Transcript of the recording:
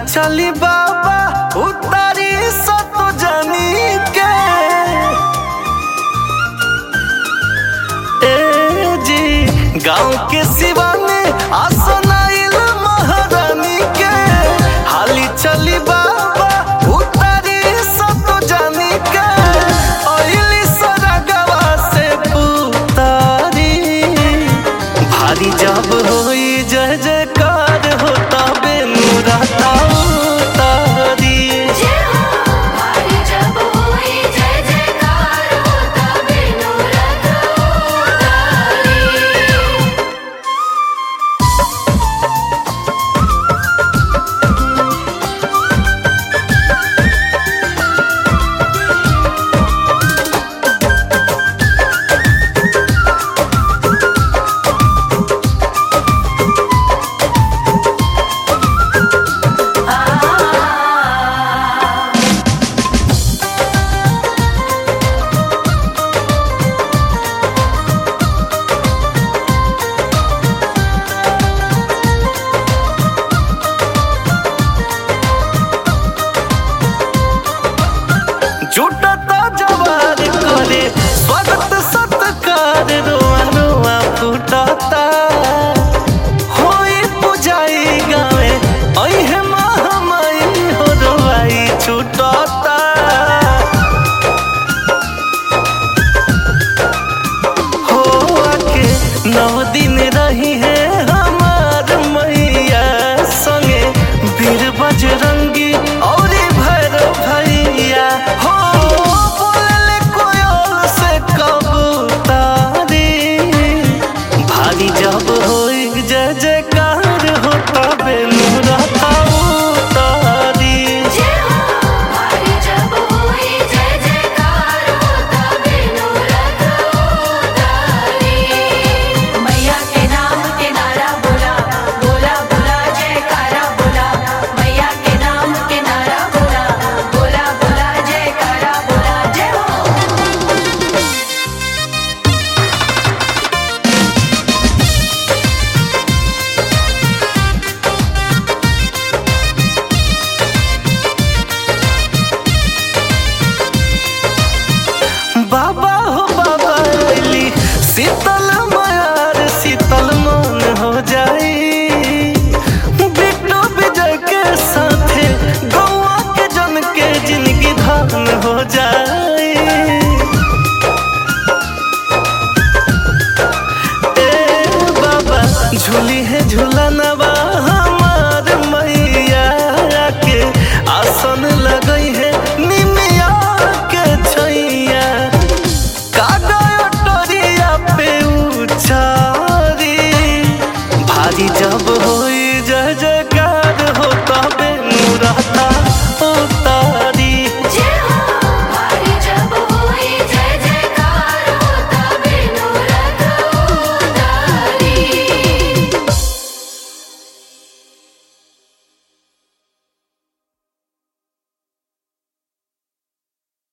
चली बाबा उतारी सत जानी के ए जी गांव के सिवा में आसनाइल महारानी के हाली चली बाबा उतारी सत जानी के ओइली सरगवा से पुतारी भारी जब होई जय जयकार होता बेनुरता उतारी जय हो भारी जब होई जय जयकार होता बिनु रथ उतारी जुटता जवार करे स्वागत सत्कार रोआ रोआ फूटता होई पुजाई गावे अइहे महामाई हो रोआई छूटता हो आके नौ दिन रही है हमार मैया संगे वीर बजरंगी और भैरव भैया हो बोलले कोयल से कबूतारी भारी जब होई जय जयकार होता बेनुरता उतारी जय हो भारी जब होई जय जयकार होता बिनु रथ उतारी मैया के नाम के नारा बोला बोला बोला जयकारा बोला मैया के नाम के नारा बोला बोला बोला जयकारा बोला जय हो बाबा हो बाबा अली सीता